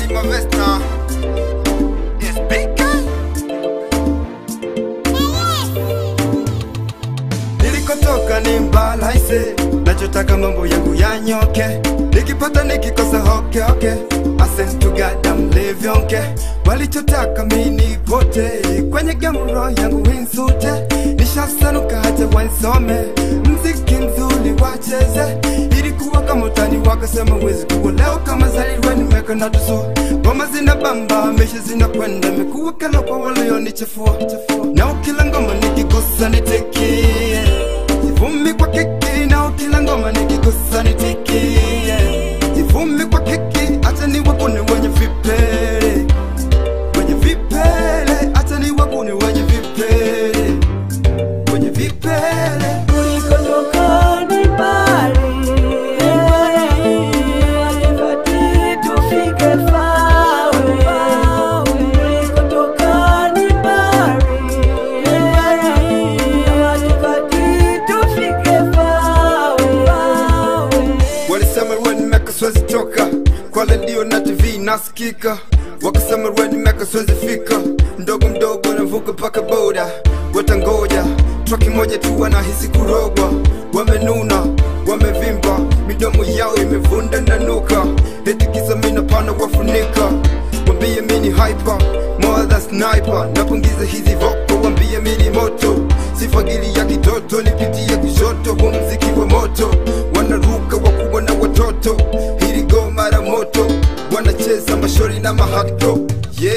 Dima Vesna Yes, Bika Nilikotoka ni mbalaise Nachotaka mambo yangu yanyoke Nikipata nikikosa hoke hoke Asen to God I'm livyonke Walichotaka mini pote Kwenye gamro yangu winsute Nishasanuka hata wansome Mziki mzuri wacheze Ilikuwa kama utani wakasema wezi kuwa leo kama zaliwe nimeka na tuso Ngoma zina bamba mesha zina kwenda Mekuwa kala kwa walionichafua Na ukila ngoma nikigusa nitikie Jivumi kwa kiki na ukila ngoma nikigusa nitikie Jivumi kwa kiki acha ni wakuni wenye vipele Wenye vipele acha ni wakuni wenye vipele Wenye vipele Ulikotoka ni mbali, hatufai tufike fawe. Ulikotoka ni mbali, hatufai tufike fawe. Walisema ruwe nimeka siwezi toka kwa redio na TV nasikika, wakasema ruwe nimeka siwezi fika, mdogo mdogo navuka mpaka boda, watangoja traki moja tu wanahisi kurogwa, wamenuna wamevimba, midomo yao imevunda na nuka, eti kisa mina pana wafunika, wambie mini hyper more than sniper, napungiza hizi voko, wambie mini moto, sifagili ya kitoto, nipitie kushoto, huu mziki wa moto, wanaruka wakubwa na watoto, hili go mara moto, wanacheza mashori na mahakto, yeah.